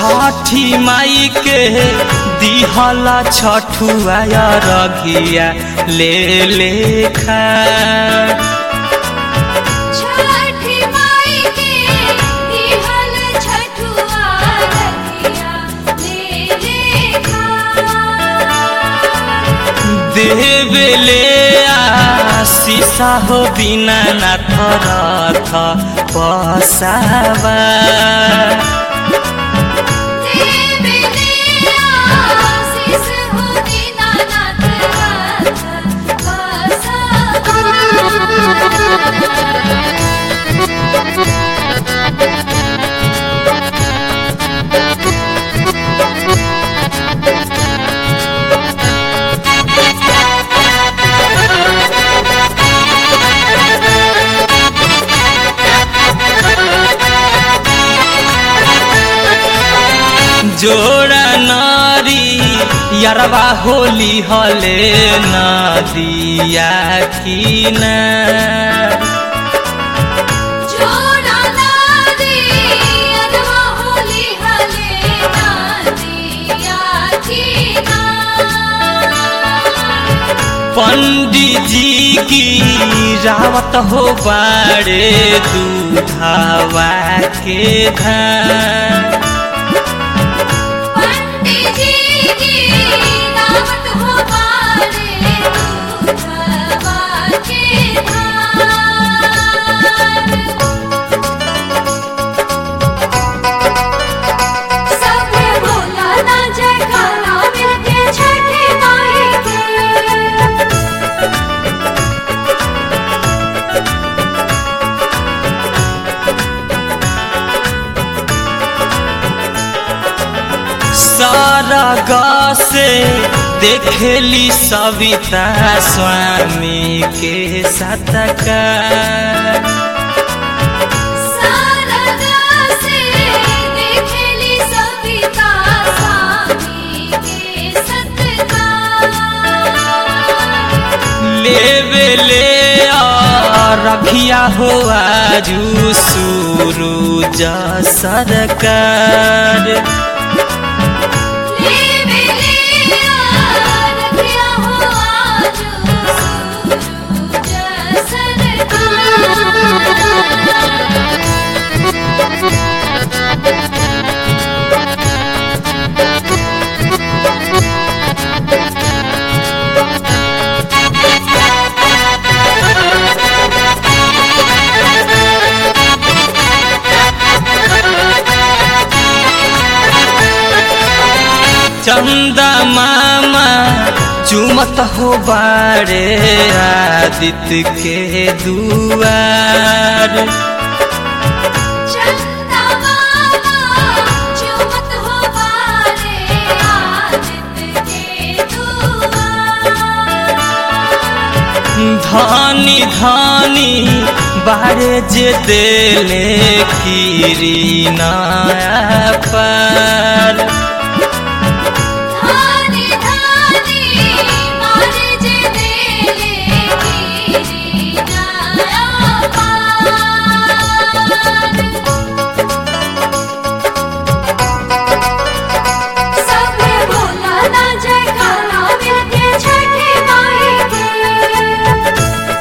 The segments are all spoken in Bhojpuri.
छठी माई के दिहला छठुआ रघिया ले ले खा छठी माई के दिहल छठुआ रखिया ले ले खा देवेले आशीषा हो बिना नाथ रथ पसावा जोड़ा नारी यरवा होली हले नदिया किना पंडित जी की रावत हो बाड़े दूधावा के धान छठी माई के सरग से देखेली सविता स्वामी के सतका शारदा से देखली सविता स्वामी के सत्कार लेवे ले रखिया हो आजू सूरज सरकार लेवे ले रखिया हो आज सूरज सरकार चंदा मामा चुमत हो बाड़े आदित्य के दुआर चंदा मामा चुमत हो बारे आदित्य के दुआर धानी धानी बारे जे देले कीरी नया पर धानी धानी मारे जे देले गिरी नया पार सब बोला ना जयकारा मिलके छठी माई के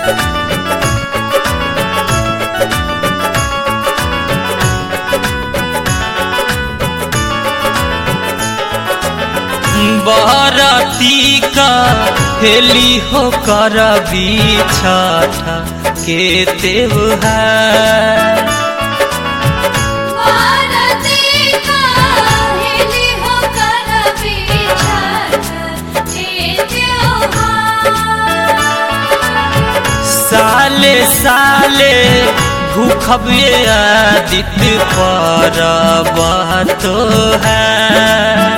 बरती का हेली हो कर छठ के त्योहार भारती का हेली हो कर बिछड़ के त्योहार साले साले भूखबे आदित्य पर तो है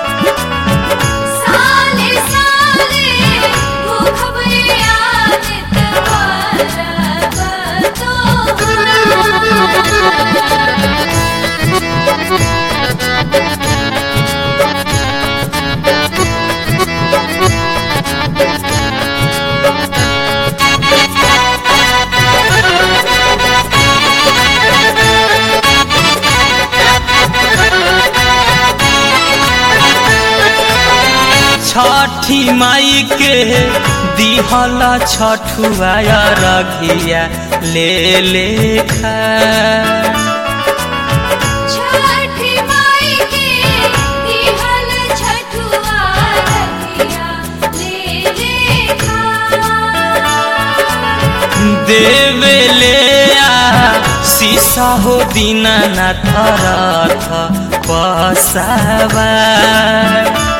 साले साले भूखबे आदित परब तोहार Thank you. छठी माई के दिहल छठुआ रघिया ले ले खा छठी माई के दिहल छठुआ रखिया ले ले खा देवे ले आ शीशा हो दीनानाथ रथ पसावा